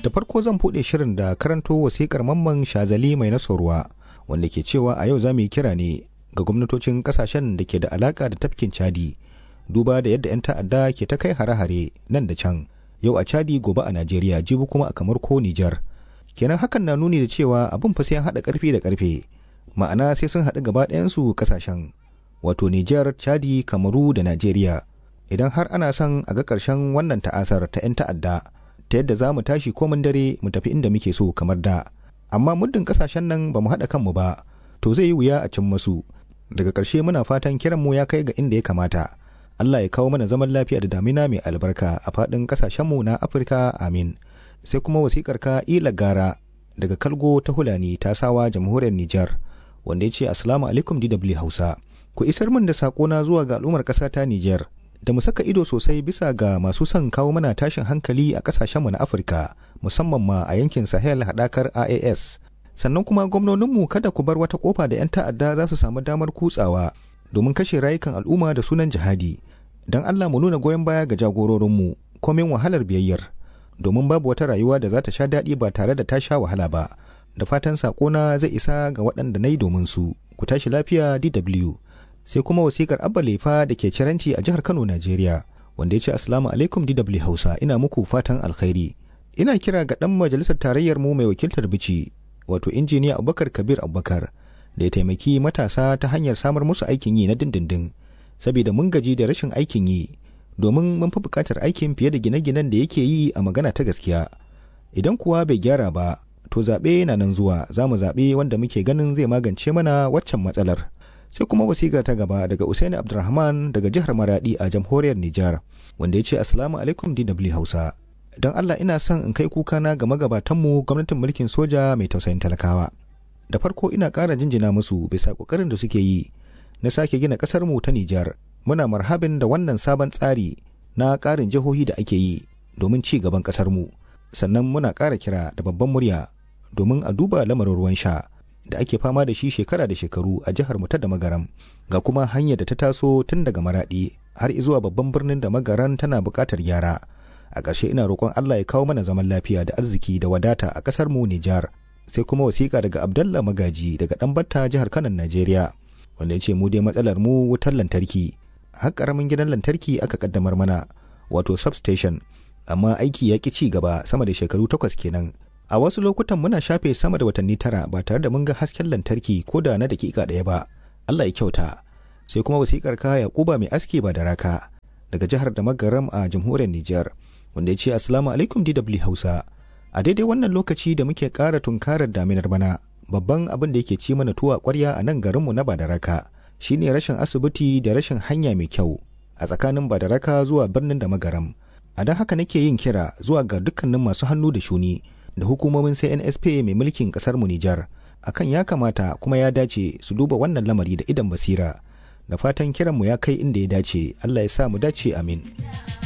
Da farko zan buɗe shirin da karanto wasikar mamman Shazali mai nasarwa wanda ke cewa a yau za mu yi kira ne ga gwamnatocin kasashen da ke da alaka da tafkin Chadi duba da yadda 'yan ta'adda ke ta kai hare-hare nan da can yau a Chadi gobe a Najeriya jibi kuma a kamar ko Nijar. Kenan hakan na nuni da cewa abin fa sai an haɗa ƙarfi da ƙarfe ma'ana sai sun haɗu gaba ɗayansu kasashen wato Nijar, Chadi, Kamaru da Najeriya. Idan har ana son a ga ƙarshen wannan ta'asar ta 'yan ta'adda ta yadda za mu tashi komin dare mu tafi inda muke so kamar da amma muddin kasashen nan ba mu haɗa kanmu ba to zai yi wuya a cin masu daga ƙarshe muna fatan kiran mu ya kai ga inda ya kamata Allah ya kawo mana zaman lafiya da damina mai albarka a faɗin ƙasashenmu na Afirka amin sai kuma wasikar ka ila gara daga kalgo ta hulani ta sawa jamhuriyar Nijar wanda ya ce assalamu alaikum DW Hausa ku isar min da saƙona zuwa ga al'ummar ƙasa ta Nijar da mu saka ido sosai bisa ga masu son kawo mana tashin hankali a kasashenmu na afirka musamman ma a yankin sahel haɗakar ias sannan kuma gwamnoninmu kada ku bar wata kofa da 'yan ta'adda za su samu damar kutsawa domin kashe rayukan al'umma da sunan jihadi don allah mu nuna goyon baya ga jagororinmu komin wahalar biyayyar domin babu wata rayuwa da za ta sha daɗi ba tare da ta sha wahala ba da fatan saƙona zai isa ga waɗanda na yi domin su ku tashi lafiya dw sai kuma wasikar abba lefa da ke ciranci a jihar kano najeriya wanda ya ce assalamu alaikum dw hausa ina muku fatan alkhairi ina kira ga dan majalisar tarayyar mu mai wakiltar bici wato injiniya abubakar kabir abubakar da ya taimaki matasa ta hanyar samar musu aikin yi na dindindin saboda mun gaji da rashin aikin yi domin mun fi buƙatar aikin fiye da gine-ginen da yake yi a magana ta gaskiya idan kuwa bai gyara ba to zaɓe na nan zuwa za mu zaɓe wanda muke ganin zai magance mana waccan matsalar sai kuma wasiƙa ta gaba daga Usaini Abdulrahman daga jihar Maradi a jamhuriyar Nijar wanda ya ce Assalamu alaikum DW Hausa. Don Allah ina son in kai kukana ga magabatanmu gwamnatin mulkin soja mai tausayin talakawa. Da farko ina ƙara jinjina musu bisa ƙoƙarin da suke yi na sake gina ƙasar mu ta Nijar. Muna marhabin da wannan sabon tsari na ƙarin jihohi da ake yi domin ci gaban ƙasar mu. Sannan muna ƙara kira da babban murya domin a duba lamarin ruwan sha. da ake fama da shi shekara da shekaru a jihar mu ta da magaram ga kuma hanyar da ta taso tun daga maradi har zuwa babban birnin da magaran tana buƙatar gyara a ƙarshe ina roƙon Allah ya kawo mana zaman lafiya da arziki da wadata a ƙasar mu Nijar sai kuma wasiƙa daga Abdalla Magaji daga Ɗanbatta jihar Kano Najeriya wanda ya ce mu dai matsalar mu wutar lantarki har ƙaramin gidan lantarki aka kaddamar mana wato substation amma aiki ya ƙi ci gaba sama da shekaru takwas kenan a wasu lokutan muna shafe sama da watanni tara ba tare da mun ga hasken lantarki ko da na dakika ɗaya ba Allah ya kyauta sai kuma wasikar ka Yakuba mai aski ba da raka daga jihar da magaram a jamhuriyar Nijar wanda ya ce assalamu alaikum DW Hausa a daidai wannan lokaci da muke ƙara tunkarar daminar bana babban abin da yake ci mana tuwa ƙwarya a nan garinmu na Badaraka shine rashin asibiti da rashin hanya mai kyau a tsakanin Badaraka zuwa birnin da magaram a don haka nake yin kira zuwa ga dukkanin masu hannu da shuni da hukumomin CNSP mai mulkin kasar mu Nijar akan ya kamata kuma ya dace su duba wannan lamari da idan basira da fatan kiran mu ya kai inda ya dace Allah ya sa mu dace amin